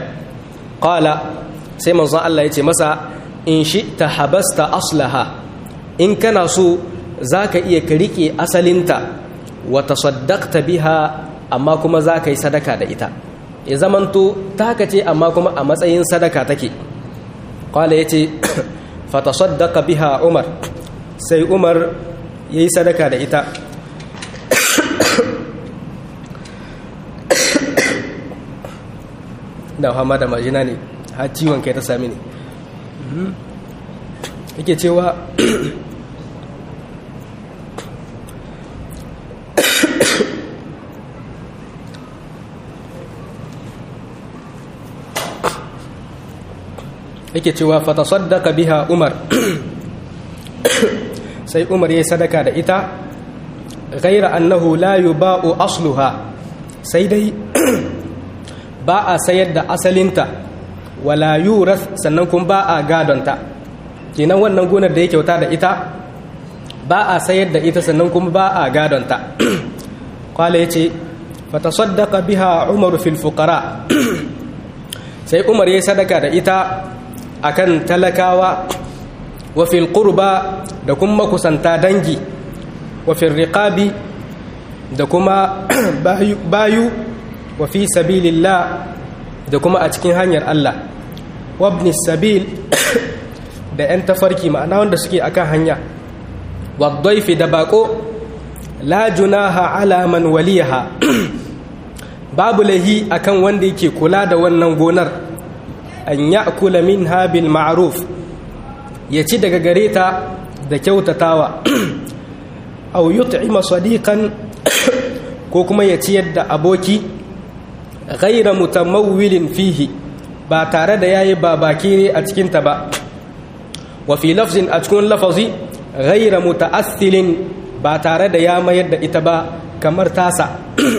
qala sai manzo Allah ya ce masa in shi ta habasta aslaha in kana so zaka iya ka rike asalinta wa tasaddaqta biha amma kuma zaka yi sadaka da ita ya zamanto taka ce amma kuma a matsayin sadaka take qala yace fa tasaddaqa biha umar sai umar yayi sadaka da ita da hama da majina ne har ciwon kai ta sami ne yake cewa yake cewa fatasaddaka biha umar sai umar ya sadaka da ita ghaira annahu la yuba'u asluha sai dai ba a sayar da asalinta wala yuras sannan kuma ba a gadonta kenan wannan gonar da ya kyauta da ita ba a sayar da ita sannan kuma ba a gadonta kwale ya ce fatasaddaka biha umaru fil fuqara sai umar ya sadaka da ita akan talakawa wa fil qurba da kuma kusanta dangi wa fil riqabi da kuma bayu wa fi sabilillah da kuma a cikin hanyar Allah wa ibn sabil da yan tafarki ma'ana wanda suke akan hanya wa dhaifi da bako la junaha ala man waliyaha babu lahi akan wanda yake kula da wannan gonar an ya'kula minha bil ma'ruf ya ci daga gare ta da kyautatawa aw yut'ima sadiqan ko kuma ya ciyar da aboki ghaira mutamawwilin fihi ba tare da yayi babakire a cikin ta ba wa fi lafzin a cikin lafazi ghaira muta'assilin ba tare da ya mayar da ita ba kamar tasa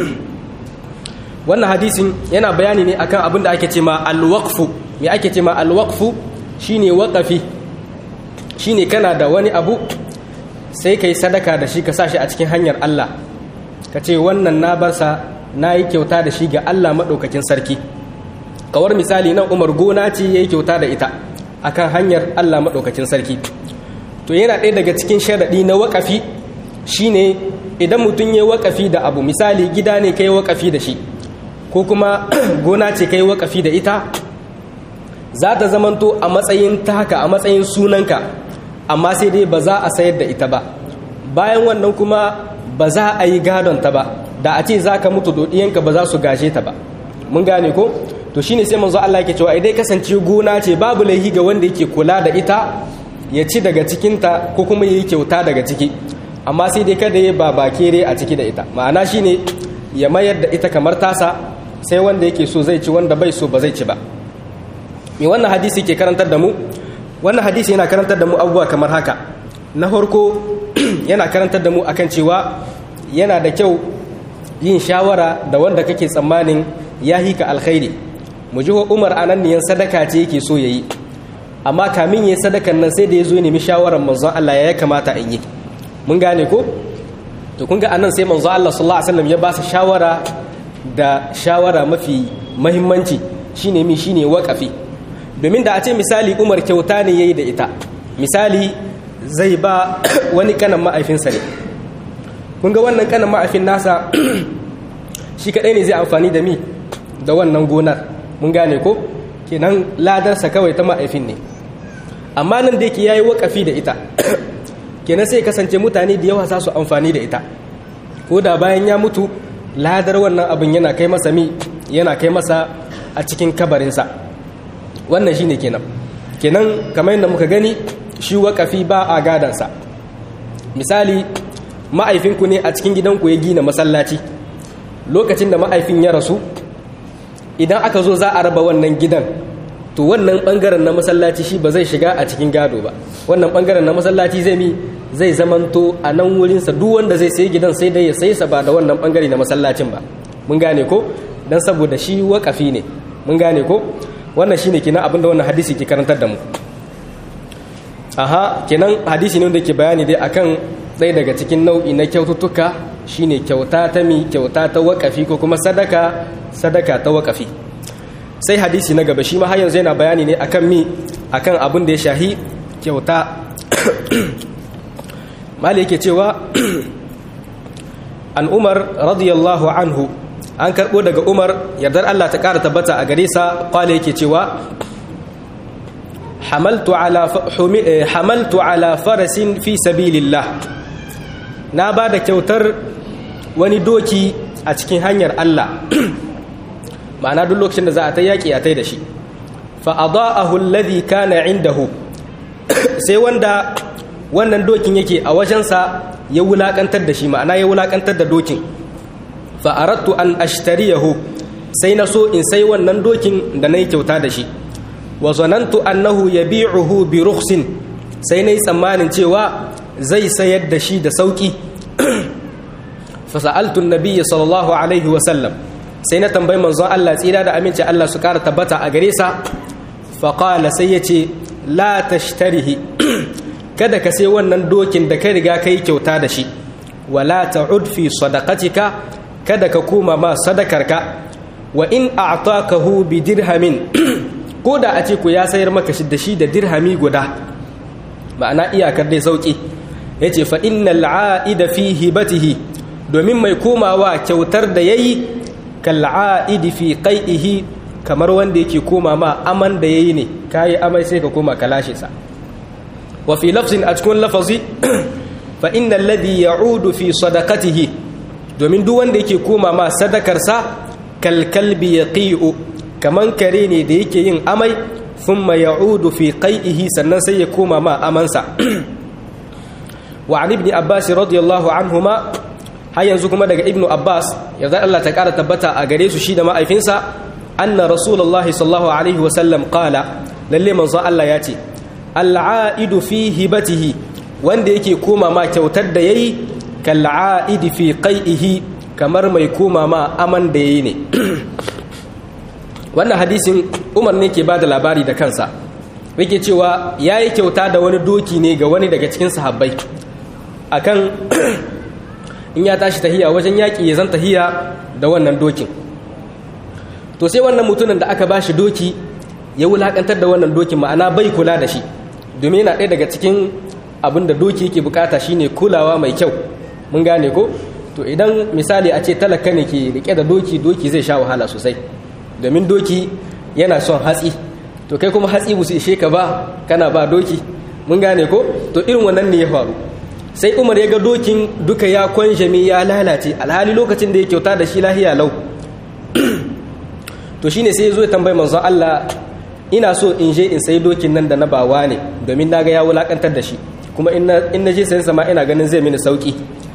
wannan hadisin yana bayani ne akan abin da ake ce ma alwaqfu me ake ce ma alwaqfu shine waqafi shine kana da wani abu sai kai sadaka da shi ka sa shi a cikin hanyar Allah ka ce wannan na barsa na yi kyauta da shi ga Allah maɗaukakin sarki kawar misali nan umar gona ce ya yi kyauta da ita akan hanyar Allah maɗaukakin sarki to yana ɗaya daga cikin sharaɗi na waƙafi shine idan mutum ya waƙafi da abu misali gida ne kai waƙafi da shi ko kuma gona ce kai waƙafi da ita za ta zamanto a matsayin taka a matsayin sunanka amma sai dai ba za a sayar da ita ba bayan wannan kuma ba za a yi gadon ta ba da a ce za ka mutu dodiyanka ba za su gashe ta ba mun gane ko to shine sai manzo Allah yake cewa idan kasance gona ce babu laihi ga wanda yake kula da ita ya ci daga cikinta ko kuma ya yi kyauta daga ciki amma sai dai kada ya ba bakere a ciki da ita ma'ana shine ya mayar da ita kamar tasa sai wanda yake so zai ci wanda bai so ba zai ci ba me wannan hadisi ke karantar da mu wannan hadisi yana karantar da mu abubuwa kamar haka na farko yana karantar da mu akan cewa yana da kyau yin shawara da wanda kake tsammanin ya hika alkhairi mu ji umar ananniyan sadaka ce yake so yayi amma kamin yayi sadakan nan sai da ya zo nemi shawarar manzon Allah ya kamata in yi mun gane ko to kun ga anan sai manzon Allah sallallahu alaihi wasallam ya ba su shawara da shawara mafi muhimmanci shine mi shine waqafi domin da a ce misali umar kyauta ne yayi da ita misali zai ba wani kanan ma'aifinsa ne kun ga wannan kanan ma'aifin nasa shi kadai ne zai amfani da mi da wannan gonar mun gane ko kenan ladarsa kawai ta ma'aifin ne amma nan da yake yayi wakafi da ita kenan sai kasance mutane da yawa za su amfani da ita ko da bayan ya mutu ladar wannan abin yana kai masa mi yana kai masa a cikin kabarinsa wannan shine kenan kenan kamar yadda muka gani shi wakafi ba a gadansa misali ma'aifinku ne a cikin gidanku ya gina masallaci lokacin da ma'aifin ya rasu idan aka zo za a raba wannan gidan to wannan bangaren na masallaci shi ba zai shiga a cikin gado ba wannan bangaren na masallaci zai mi zai zamanto a nan wurinsa duk wanda zai sayi gidan sai dai ya sayi sa ba da wannan bangare na masallacin ba mun gane ko dan saboda shi wakafi ne mun gane ko wannan shine kenan abin da wannan hadisi ke karantar da mu aha kenan hadisi ne wanda ke bayani dai akan ɗaya daga cikin nau'i na kyaututtuka shine kyauta ta mi kyauta ta wakafi ko kuma sadaka sadaka ta wakafi sai hadisi na gaba shi ma har yanzu yana bayani ne akan mi akan abin da ya shahi kyauta mali yake cewa an umar radiyallahu anhu an karɓo daga umar yardar allah ta ƙara tabbata a gare sa kwale yake cewa hamaltu ala farasin fi sabilillah na ba da kyautar wani doki a cikin hanyar Allah ma'ana duk lokacin da za a ta yaƙi a ta da shi fa'adha'ahu alladhi kana indahu sai wanda wannan dokin yake a wajensa ya wulaƙantar da shi ma'ana ya wulaƙantar da dokin fa'arattu an ashtariyahu sai na so in sai wannan dokin da na yi kyauta da shi wa zanantu annahu yabi'uhu bi rukhsin sai nayi tsammanin cewa zai sayar da shi da sauki fa sa'altu an-nabiy sallallahu alaihi wa sallam sai na tambayi manzon Allah tsira da aminci Allah su kara tabbata a gare sa fa qala sai yace la tashtarihi kada ka sai wannan dokin da ka riga kai kyauta da shi wala ta'ud fi sadaqatika kada ka koma ma sadakarka wa in a'takahu bi dirhamin ko da a ce ku ya sayar maka shi da shi da dirhami guda ma'ana iyakar dai sauki ya ce fa innal a'ida fi hibatihi domin mai komawa kyautar da yayi kal a'idi fi qai'ihi kamar wanda yake koma ma aman da yayi ne kayi amai sai ka koma ka lashe sa wa fi lafzin a cikin lafazi fa innal ladhi ya'udu fi sadaqatihi domin duk wanda yake koma ma sadakarsa kal kalbi yaqi'u kaman kare ne da yake yin amai thumma ya'udu fi qai'ihi sannan sai ya koma ma amansa wa an ibn abbas radiyallahu anhuma har yanzu kuma daga ibnu abbas yarda Allah ta kara tabbata a gare su shi da ma'aifinsa anna rasulullahi sallallahu alaihi wa sallam qala lalle manzo Allah ya ce al'aidu fi hibatihi wanda yake koma ma kyautar da yayi kal'aidi fi qai'ihi kamar mai koma ma aman da yayi ne wannan hadisin Umar ne ke bada labari da kansa yake cewa yayi kyauta da wani doki ne ga wani daga cikin sahabbai akan in ya tashi tahiya wajen yaƙi ya zan tahiya da wannan dokin to sai wannan mutumin da aka ba shi doki ya wulaƙantar da wannan dokin ma'ana bai kula da shi domin yana ɗaya daga cikin abin da doki yake bukata shine kulawa mai kyau mun gane ko to idan misali a ce talaka ne ke rike da doki doki zai sha wahala sosai domin doki yana son hatsi to kai kuma hatsi busu ishe ka ba kana ba doki mun gane ko to irin wannan ne ya faru sai umar ya ga dokin duka ya kwanjame ya lalace alhali lokacin da ya kyauta da shi lahiya lau to shine sai ya zo ya tambayi manzon Allah ina so in je in sai dokin nan da na bawa ne domin na ga ya wulakantar da shi kuma in na je sayan sama ina ganin zai mini sauki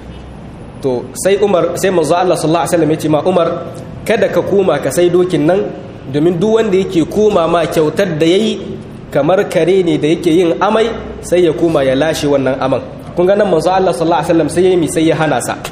to sai umar sai manzon Allah sallallahu alaihi wasallam ya ce ma umar kada ka koma ka sai dokin nan domin duk wanda yake koma ma kyautar da yayi kamar kare ne da yake yin amai sai ya koma ya lashe wannan aman kun ga nan manzo Allah sallallahu alaihi wasallam sai yayi mi sai ya hana sa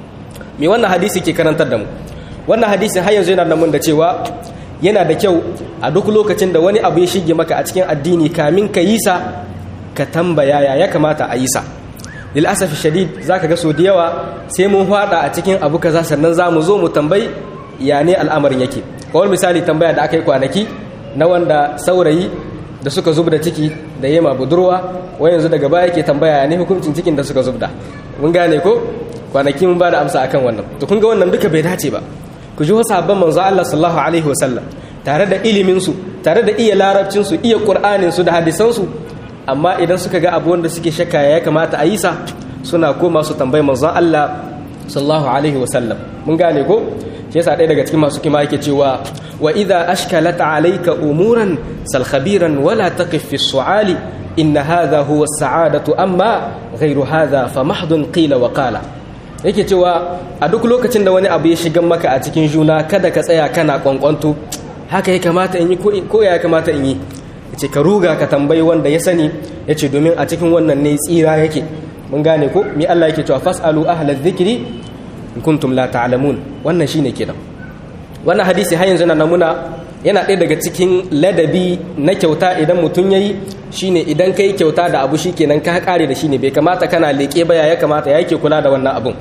me wannan hadisi ke karantar da mu wannan hadisin har yanzu yana da mun da cewa yana da kyau a duk lokacin da wani abu ya shige maka a cikin addini kamin ka yi sa ka tambaya ya ya kamata a yi sa lil asafi shadid zaka ga so da yawa sai mun fada a cikin abu kaza sannan za mu zo mu tambayi ya ne al'amarin yake kawai misali tambaya da aka yi kwanaki na wanda saurayi da suka zub da ciki da yema budurwa wai yanzu daga baya ke tambaya ne hukuncin cikin da suka zubda mun gane ko kwanaki mun ba da amsa akan wannan to kun ga wannan duka bai dace ba ku ji wasu sabon manzo Allah sallallahu alaihi wasallam tare da ilimin su tare da iya larabcin su iya qur'anin su da hadisan su amma idan suka ga abu wanda suke shakka ya kamata a yi sa suna koma su tambayi manzon Allah sallallahu alaihi wasallam mun gane ko shi yasa ɗaya daga cikin masu kima yake cewa wa idza ashkalat alayka umuran sal khabiran wala taqif fi su'ali inna hadha huwa as-sa'adatu amma ghayru hadha fa mahdun qila wa qala yake cewa a duk lokacin da wani abu ya shiga maka a cikin juna kada ka tsaya kana kwankwanto haka ya kamata in yi ko ya kamata in yi yace ka ruga ka tambayi wanda ya sani yace domin a cikin wannan ne tsira yake mun gane ko mi Allah yake cewa fasalu ahla dhikri in kuntum la ta'lamun wannan shine kenan wannan hadisi har yanzu na namuna yana ɗaya daga cikin ladabi na kyauta idan mutum yayi shine idan kai kyauta da abu shikenan ka kare da shine bai kamata kana leke baya ya kamata yake kula da wannan abun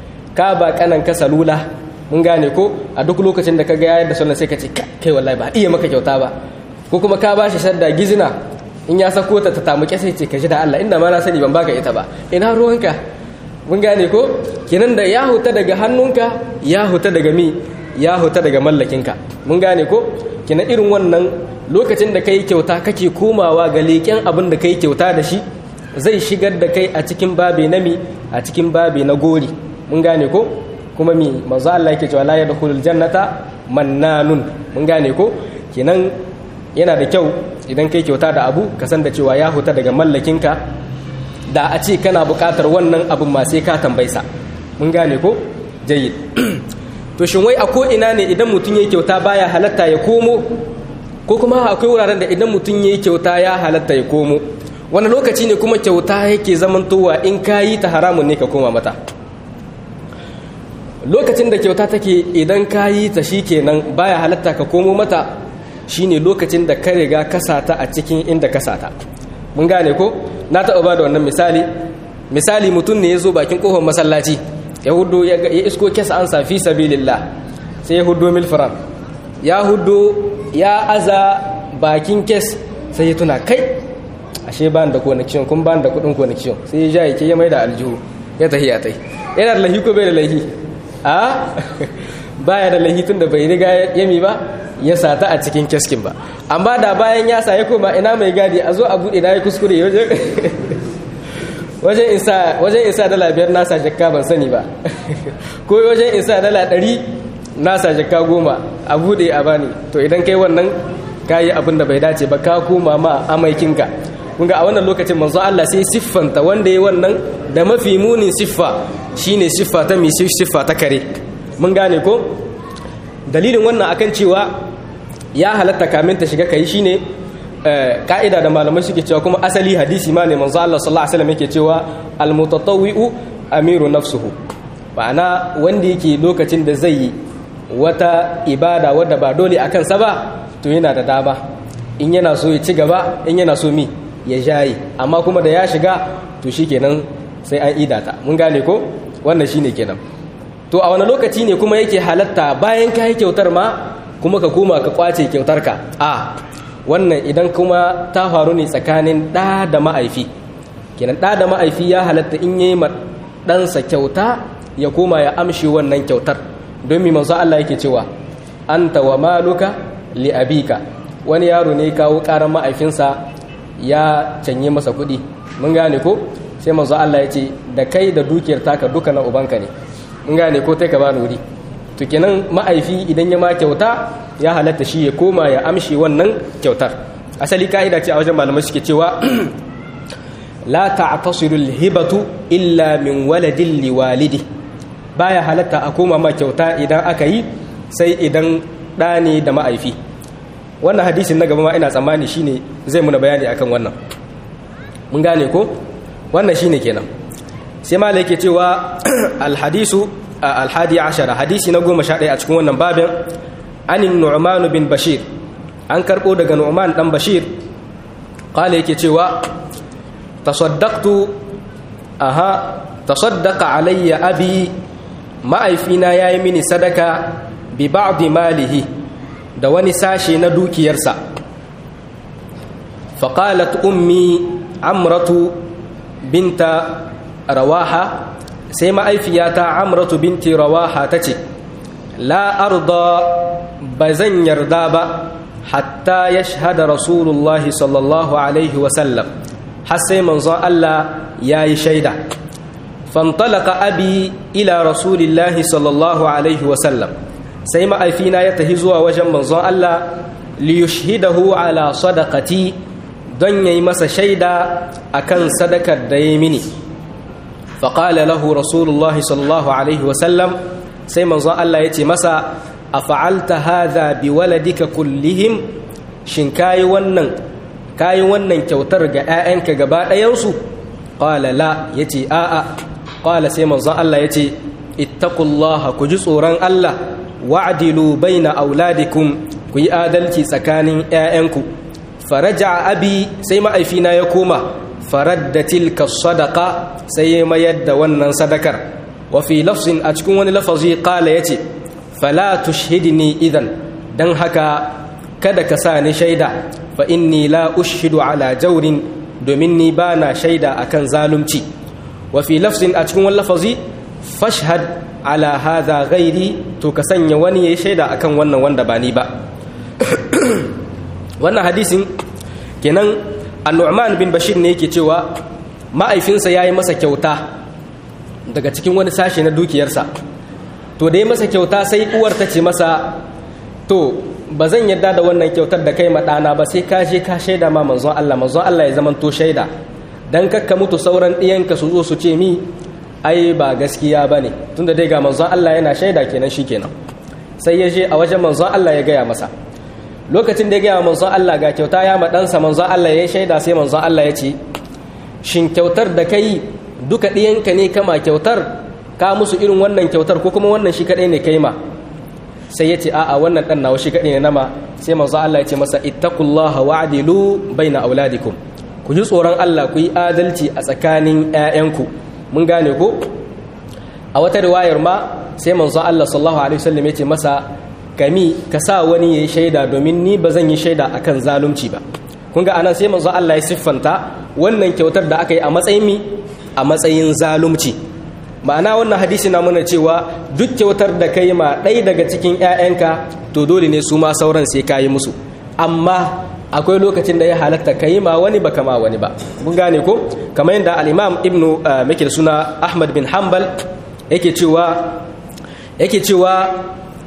ka ba kanan ka salula mun gane ko a duk lokacin da ka ga yadda sunan sai ka ce kai wallahi ba iya maka kyauta ba ko kuma ka bashi shadda gizina in ya sako ta ta tamuke sai ce ka ji da Allah inda ma na sani ban baka ita ba ina ruwanka mun gane ko kenan da ya huta daga hannunka ya huta daga mi ya huta daga mallakinka mun gane ko kenan irin wannan lokacin da kai kyauta kake komawa ga leƙen abin da kai kyauta da shi zai shigar da kai a cikin babe na mi a cikin babe na gori mun gane ko kuma mi manzo Allah yake cewa la yadkhulul jannata mannanun mun gane ko kenan yana da kyau idan kai kyauta da abu ka san da cewa ya huta daga mallakinka da a ce kana buƙatar wannan abin ma sai ka tambaisa mun gane ko jayyid to shin wai a ko ina ne idan mutum yayi kyauta baya halatta ya komo ko kuma akwai wuraren da idan mutum yayi kyauta ya halatta ya komo wani lokaci ne kuma kyauta yake zamantowa in kayi ta haramun ne ka koma mata lokacin da kyauta take idan kayi ta shikenan baya halatta ka komo mata shine lokacin da ka riga kasata a cikin inda kasata mun gane ko na taɓa ba da wannan misali misali mutum ne ya zo bakin ƙofar masallaci ya hudu ya isko kesa an safi sabilillah sai ya hudu milfiram ya hudu ya aza bakin kes sai ya tuna kai ashe ban da connection kun ban da kudin connection sai ya ja yake ya mai da aljihu ya tahi ya tahi yana da lahi ko bai da lahi a baya da lahi tun da bai riga yami ba ya sata a cikin keskin ba amma da bayan ya sa ya koma ina mai gadi a zo a buɗe na ya kuskure wajen isa wajen isa dala biyar nasa jakka ban sani ba ko wajen isa dala ɗari na sa jaka goma a bude a bani to idan kai wannan kayi abin da bai dace ba ka koma ma amaikinka kun ga a wannan lokacin manzo Allah sai siffanta wanda ya wannan da mafi munin siffa shine siffa ta mi siffa ta kare mun gane ko dalilin wannan akan cewa ya halatta kamin ta shiga kai shine ka'ida da malamai suke cewa kuma asali hadisi ma ne manzo Allah sallallahu alaihi wasallam yake cewa al-mutatawwi'u amiru nafsuhu ma'ana wanda yake lokacin da zai yi wata ibada wadda ba dole a kansa ba to yana da dama in yana so ya ci gaba in yana so mi ya jaye amma kuma da ya shiga to shi kenan sai an idata mun gane ko wannan shine kenan to a wani lokaci ne kuma yake halatta bayan ka yi kyautar ma kuma ka koma ka kwace kyautar ka a wannan idan kuma ta faru ne tsakanin ɗa da ma'aifi kenan ɗa da ma'aifi ya halatta in yi ma ɗansa kyauta ya koma ya amshi wannan kyautar don mi manzo Allah yake cewa anta wa maluka li abika wani yaro ne kawo karan ma'aifinsa ya canye masa kuɗi mun gane ko sai manzo Allah ya ce da kai da dukiyar taka duka na ubanka ne mun gane ko tai ka bani wuri to kenan ma'aifi idan ya ma kyauta ya halatta shi ya koma ya amshi wannan kyautar asali ka'ida ce a wajen malamai suke cewa la ta'tasiru al-hibatu illa min waladin liwalidi baya halatta a koma ma kyauta idan aka yi sai idan ɗa ne da ma'aifi wannan hadisin na gaba ma ina tsammani shine zai muna bayani akan wannan mun gane ko wannan shine kenan sai ma yake cewa alhadisu alhadi ashara hadisi na goma sha ɗaya a cikin wannan babin anin nu'man bin bashir an karɓo daga nu'man ɗan bashir kala yake cewa tasaddaqtu aha tasaddaqa alayya abi ma'aifina ya yi mini sadaka bi ba'di malihi da wani sashe na dukiyarsa faƙalat ummi amratu binta rawaha sai ma'aifiyata amratu binti rawaha ta ce la arda ba zan yarda ba hatta ya shahada rasulullahi sallallahu alaihi wasallam har sai manzon Allah ya yi shaida fantalaka abi ila rasulillahi sallallahu alaihi wasallam sai ma'aifina ya tafi zuwa wajen manzon Allah liyushhidahu ala sadaqati don yayi masa shaida akan sadakar da ya mini faqala lahu rasulullahi sallallahu alaihi wasallam sai manzon Allah ya ce masa afa'alta hadha biwaladika kullihim shin kayi wannan kayi wannan kyautar ga 'ya'yanka gaba ɗayansu qala la yace a'a qala sai manzon Allah yace ittaqullaha ku ji tsoron Allah wa'dilu baina auladikum ku yi adalci tsakanin ƴaƴanku faraja abi sai ma'aifina ya koma faradda tilka sadaqa sai ya mayar da wannan sadakar wa fi lafzin a cikin wani lafazi qala yace fala tushhidni idan dan haka kada ka sa ni shaida fa inni la ushhidu ala jawrin domin ni bana shaida akan zalunci wa fi lafzin a cikin wani lafazi fashhad ala hadha ghairi to ka sanya wani yayi shaida akan wannan wanda ba ni ba wannan hadisin kenan an-nu'man bin bashir ne yake cewa ma'aifinsa yayi masa kyauta daga cikin wani sashe na dukiyarsa to da ya masa kyauta sai uwar ta ce masa to ba zan yarda da wannan kyautar da kai ɗana ba sai ka je ka shaida ma manzon Allah manzon Allah ya zamanto shaida dan kakka mutu sauran ɗiyanka su zo su ce mi ai ba gaskiya ba ne tunda dai ga manzon Allah yana shaida kenan shi kenan sai ya je a wajen manzon Allah ya gaya masa lokacin da ya gaya manzon Allah ga kyauta ya ma ɗansa manzon Allah ya shaida sai manzon Allah ya ce shin kyautar da kai duka ɗiyanka ne kama kyautar ka musu irin wannan kyautar ko kuma wannan shi kaɗai ne kai ma sai ya ce a'a wannan ɗan nawa shi kaɗai ne nama sai manzon Allah ya ce masa ittaqullaha wa'dilu baina auladikum ku ji tsoron Allah ku yi adalci a tsakanin 'ya'yanku mun gane ko a wata riwayar ma sai manzo Allah sallallahu alaihi wasallam yace masa kami ka sa wani yayi shaida domin ni ba zan yi shaida akan zalunci ba kun ga anan sai manzo Allah ya siffanta wannan kyautar da aka yi a matsayin mi a matsayin zalunci ma'ana wannan hadisi na muna cewa duk kyautar da kai ma ɗaya daga cikin 'ya'yanka to dole ne su ma sauran sai ka yi musu amma akwai lokacin da ya halatta ka yi ma wani ba kama wani ba mun gane ko kamar yadda al'imam ibnu muke da suna ahmad bin hanbal yake cewa yake cewa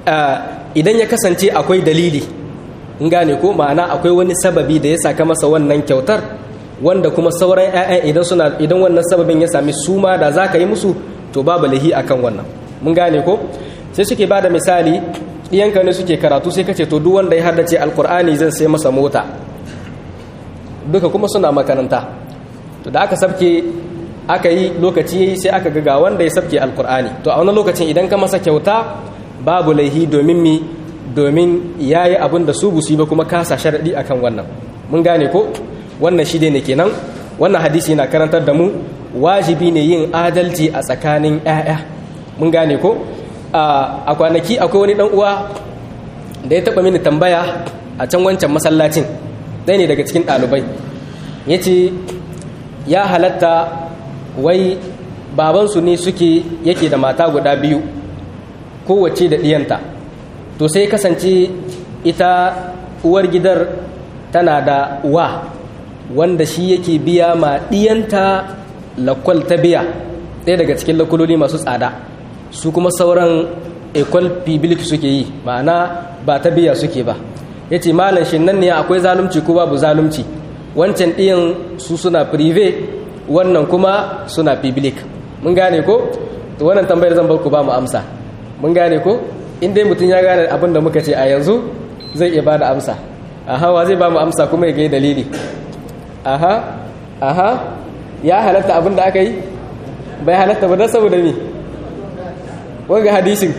idan ya kasance akwai dalili in gane ko ma'ana akwai wani sababi da ya saka masa wannan kyautar wanda kuma sauran 'ya'yan idan suna idan wannan sababin ya sami suma da za ka yi musu to babu lahi akan wannan mun gane ko sai suke ba da misali ɗiyanka ne suke karatu sai kace to duk wanda ya haddace alkur'ani zan sai masa mota duka kuma suna makaranta to da aka sabke aka yi lokaci yayi sai aka ga wanda ya sabke alkur'ani to a wani lokacin idan ka masa kyauta babu laihi domin mi domin yayi abin da su busu ba kuma kasa sharadi akan wannan mun gane ko wannan shi ne kenan wannan hadisi yana karantar da mu wajibi ne yin adalci a tsakanin 'ya'ya mun gane ko a kwanaki akwai wani dan uwa da ya taba mini tambaya a can wancan masallacin ɗaya ne daga cikin ɗalibai ya ce ya halatta wai babansu ne suke yake da mata guda biyu kowace da ɗiyanta to sai kasance ita uwar gidar tana da wa wanda shi yake biya ma ɗiyanta lakwal ta biya ɗaya daga cikin lakuloli masu tsada su kuma sauran ekol public suke yi ma'ana ba ta biya suke ba ya ce malam shi nan ne akwai zalunci ko babu zalunci wancan ɗiyan su suna prive wannan kuma suna public mun gane ko to wannan tambayar zan bar ku ba mu amsa mun gane ko in dai mutum ya gane abin da muka ce a yanzu zai iya ba da amsa aha wa zai ba mu amsa kuma ya gai dalili aha aha ya halatta abin da aka yi bai halatta ba don saboda mi wanga hadisin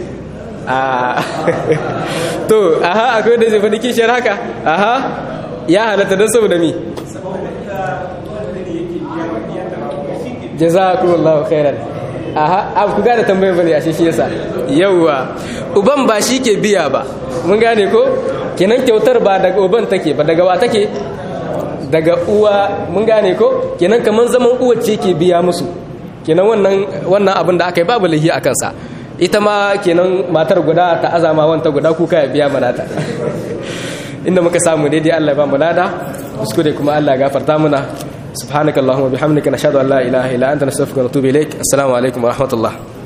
to aha akwai da zai faɗi kishiyar haka aha ya halatta don saboda mi jazakumullahu khairan aha abu ku gane tambayar bane a shi yasa yauwa uban ba shi ke biya ba mun gane ko kenan kyautar ba daga uban take ba daga wa take daga uwa mun gane ko kenan kaman zaman uwa ce ke biya musu kenan wannan wannan abin da aka yi babu lahi a kansa ita ma kenan matar guda ta azama wanta guda kuka ya biya manata inda muka samu daidai Allah ya ba mu lada kuskure kuma Allah ya gafarta muna subhanakallahumma bihamdika nashhadu an la ilaha illa anta nastaghfiruka wa natubu ilaik assalamu alaikum wa rahmatullah